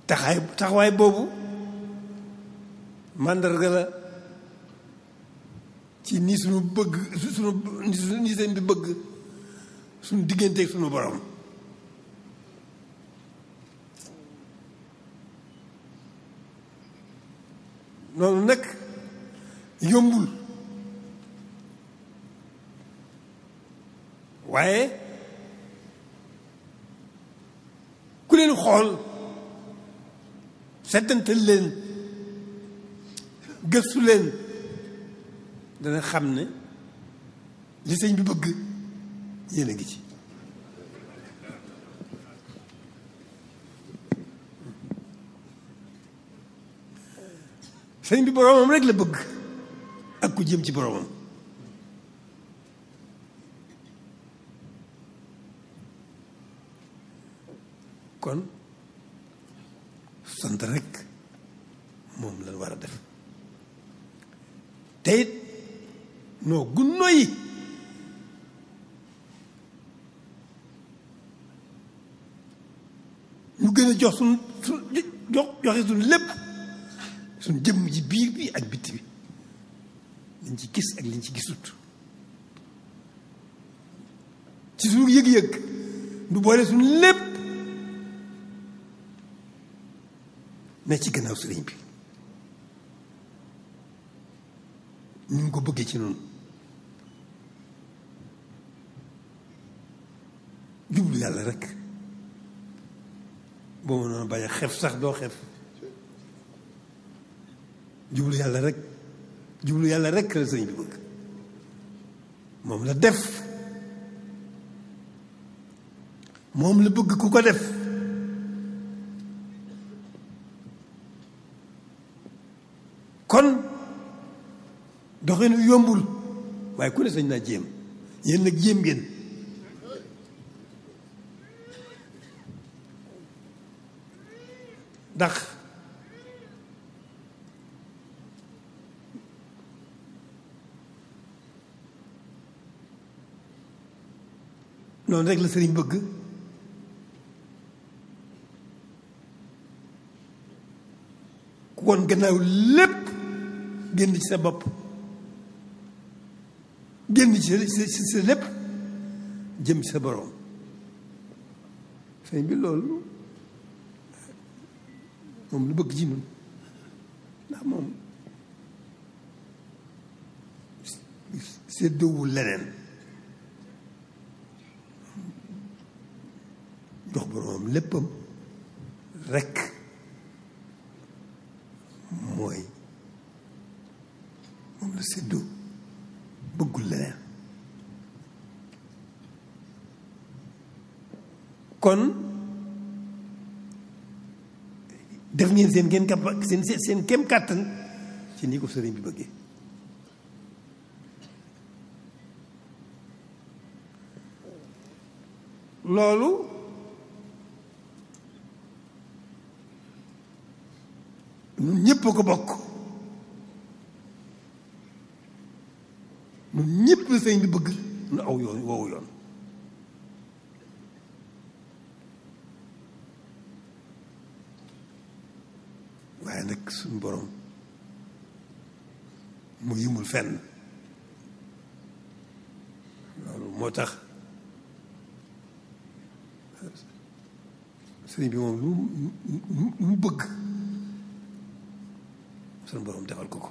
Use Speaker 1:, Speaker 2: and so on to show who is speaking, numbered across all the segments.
Speaker 1: taxaay taxawaay boobu màndarga la ci ni suñu bëgg suñu ni seen bi bëgg suñu digganteeg suñu borom noonu nag yombul waaye ku leen xool settantal leen gëstu leen dana xam ne li sëñ bi bëgg yéen a ngi ci sëñ bi boroomam rek la bëgg ak ku jëm ci boroomam kon sant rek moom lañ war a def te it noo gunno yi ñu gën a jox suñ suñ jox joxe suñ lépp suñ jëmm ji biir bi ak bitti bi liñ ci gis ak liñ ci gisut ci suñu yëg-yëg du boole suñ lépp ne ci gannaaw sëriñ bi ñu ngi ko bëggee ci noonu jublu yàlla rek boo mënoon bañ a xef sax doo xef jublu yàlla rek jublu yàlla rek la sëriñ bi bëgg moom la def moom la bëgg ku ko def kon doxinu yombul waaye ku ne sañ naa jéem yéen nag jéem ngeen ndax noonu rek la sëriñ bëgg ku kon gannaaw lépp génn ci sa bopp génn ci sa sa lépp jëm ci sa boroom sëñ bi loolu moom lu bëgg ci ñun ndax moom séddoowul leneen jox boroomam léppam rekk mooy moom la séddoo bëggul leneen kon def ngeen seen ngeen kap seen seen kem kàttan ci ni ko sëriñ bi bëggee loolu ñun ñëpp a ko bokk ñun ñëpp la sëriñ bi bëgg nu aw yoon woowu yoon waaye nag suñu borom mu yimul fenn loolu moo tax sëriñ bi moom lu mu bëgg suñu borom defal ko ko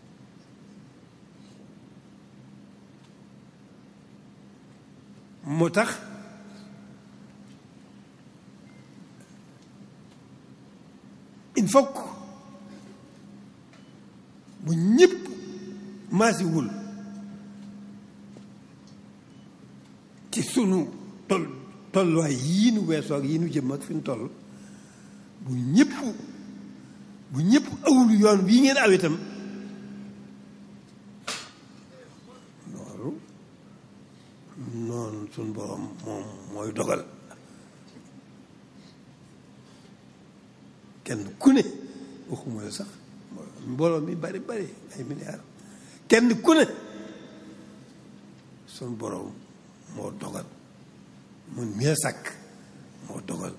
Speaker 1: moo tax il faut que bu ñëpp maasiwul ci sunu tol tolluwaay yii nu weesoo ak yii nu jëm ak fi nu toll bu ñëpp bu ñëpp awul yoon bii ngeen aw itam loolu noonu sunu borom moom mooy dogal kenn ku ne waxuma la sax mbooloo mi bari bari ay milliards kenn ku ne sunu borom moo dogal mun mi la sàkk moo dogal